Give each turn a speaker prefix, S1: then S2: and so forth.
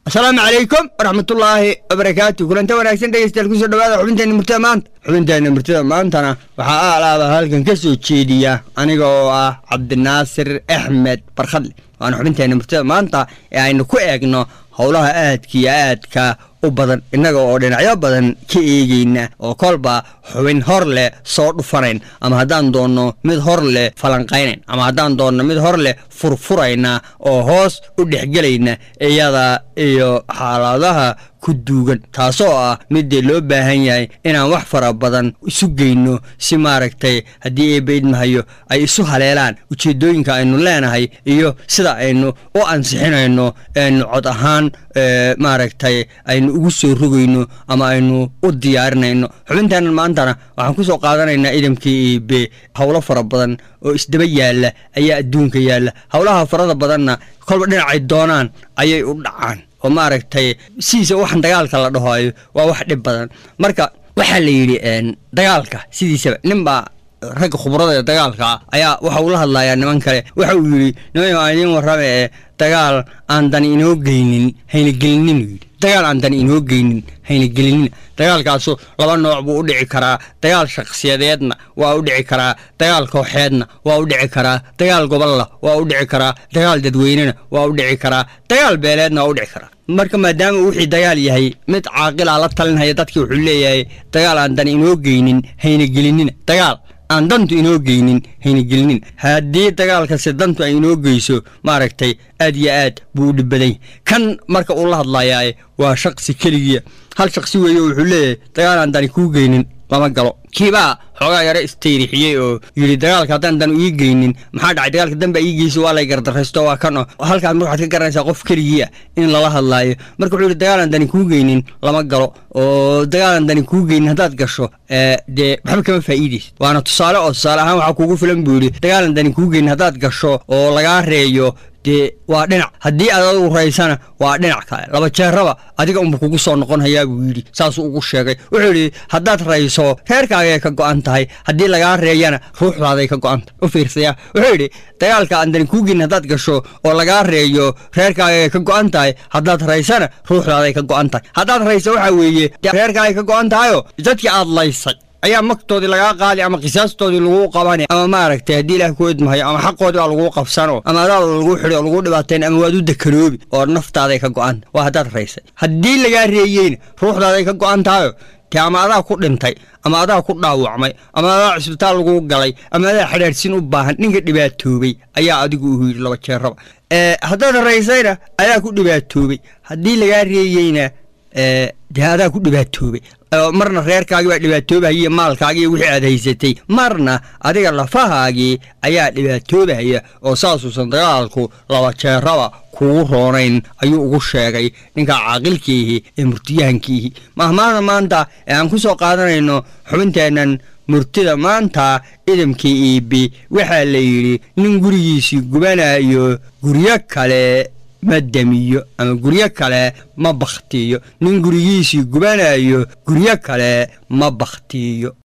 S1: asalaamu calaykum waraxmatullaahi wabarakaatu kulanta wanaagsan dhegeystayaal kusoo dhawaada xubinteena murtida maanta xubinteena murtida maantana waxaa aalaaba halkan ka soo jeediya aniga oo ah cabdinaasir axmed barkhadle waana xubinteena murtida maanta ee aynu ku eegno howlaha aadka iyo aadka u badan innaga oo dhinacyo badan ka eegeyna oo kolba xubin hor leh soo dhufanayn ama haddaan doonno mid hor leh falanqaynayn ama haddaan doonno mid hor leh furfurayna oo hoos u dhexgelayna iyada iyo xaaladaha ku duugan taasoo ah midii loo baahan yahay inaan wax fara badan isu geyno si maaragtay haddii eebaidmahayo ay isu haleelaan ujeeddooyinka aynu leenahay iyo sida aynu u ansixinayno eenu cod ahaan maaragtay aynu ugu soo rogayno ama aynu u diyaarinayno xubinteenan maantana waxaan ku soo qaadanaynaa idamkii iibe howlo fara badan oo isdaba yaalla ayaa adduunka yaalla howlaha farada badanna kolba dhinacay doonaan ayay u dhacaan oo maaragtay sidiisa waxan dagaalka la dhahoayo waa wax dhib badan marka waxaa la yidhi dagaalka sidiisaba ninbaa ragga khubrada ee dagaalka ah ayaa waxa uu la hadlayaa niman kale waxa uu yidhi niman aan idiin warrame ee dagaal aan dani inoo geynin hayna gelinin uu yidhi dagaal aan dani inoo geynin hayna gelinina dagaalkaasu laba nooc buu u dhici karaa dagaal shakhsiyadeedna waa u dhici karaa dagaal kooxeedna waa u dhici karaa dagaal gobolla waa u dhici karaa dagaal dadweynena waa u dhici karaa dagaal beeleedna waa u dhici karaa marka maadaama uu wixii dagaal yahay mid caaqilaa la talinhaya dadkii wuxuu leeyahay dagaal aan dani inoo geynin hayna gelinina dagaal aan dantu inoo geynin hayna gelinin haddii dagaalkasi dantu ay inoo geyso maaragtay aad iyo aad buu u dhibbaday kan marka uu la hadlayaa waa shaqsi keligiya hal shaqsi weeye wuxuu leeyahay dagaal aan dani kuu geynin lama galo kiibaa xoogaa yaro istayrixiyey oo yidhi dagaalka haddaan dan ii geynin maxaa dhacay dagaalka danbaa ii geysa waa lay gardaraysto waa kan oo halkaas marka waxaad ka garanaysaa qof keligii ah in lala hadlaayo marka wuxuu yidhi dagaalaan dani kuu geynin lama galo oo dagaalaan dani kuu geynin haddaad gasho dee waxba kama faa'iidaysid waana tusaale oo tusaale ahaan waxaa kuugu filan buu yidhi dagaalaan dani kuu geynin haddaad gasho oo lagaa reeyo dee waa dhinac haddii aad adigu raysana waa dhinac kale laba jeeraba adiga unba kugu soo noqon hayaa buu yidhi saasuu ugu sheegay wuxuu yidhi haddaad rayso reerkaagay ka go'an tahay haddii lagaa reeyana ruuxdaaday ka go'an tahay u fiirsaya wuxuu yidhi dagaalka aan dani kuu gelin haddaad gasho oo lagaa reeyo reerkaagay ka go'an tahay haddaad raysana ruuxdaaday ka go'an tahay haddaad rayso waxaa weeye reerkaagay ka go'an tahayoo dadkii aad laysay ayaa magtoodii lagaa qaadi ama qisaastoodii laguu qabani ama maaragtay haddii ilaah ku edmahayo ama xaqoodii baa laguu qabsano ama adaada laguu xidhi oo laguu dhibaateen ama waad u dekanoobi oo naftaaday ka go'an waa haddaad raysay haddii lagaa reeyeyna ruuxdaaday ka go'an tahayo te ama adaa ku dhintay ama adaa ku dhaawacmay ama adaa cisbitaal laguu galay ama adaa xidhaadhsin u baahan ninka dhibaatoobay ayaa adigu u yidhi laba jeeraba haddaad raysayna adaa ku dhibaatoobay haddii lagaa reeyeyna dee adaa ku dhibaatoobay marna reerkaagii baa dhibaatoobahaya maalkaagii wixii aad haysatay marna adiga lafahaagii ayaa dhibaatoobahaya oo saasuusan dagaalku laba jeeraba kugu roonayn ayuu ugu sheegay ninka caaqilkiihi ee murtiyahankiihi mahmaahda maanta ee aan ku soo qaadanayno xubinteennan murtida maanta idamkii iibi waxaa la yidhi nin gurigiisii gubanayo guryo kale ma demiyo ama guryo kale ma bakhtiiyo nin gurigiisii gubanayo guryo kale ma bakhtiiyo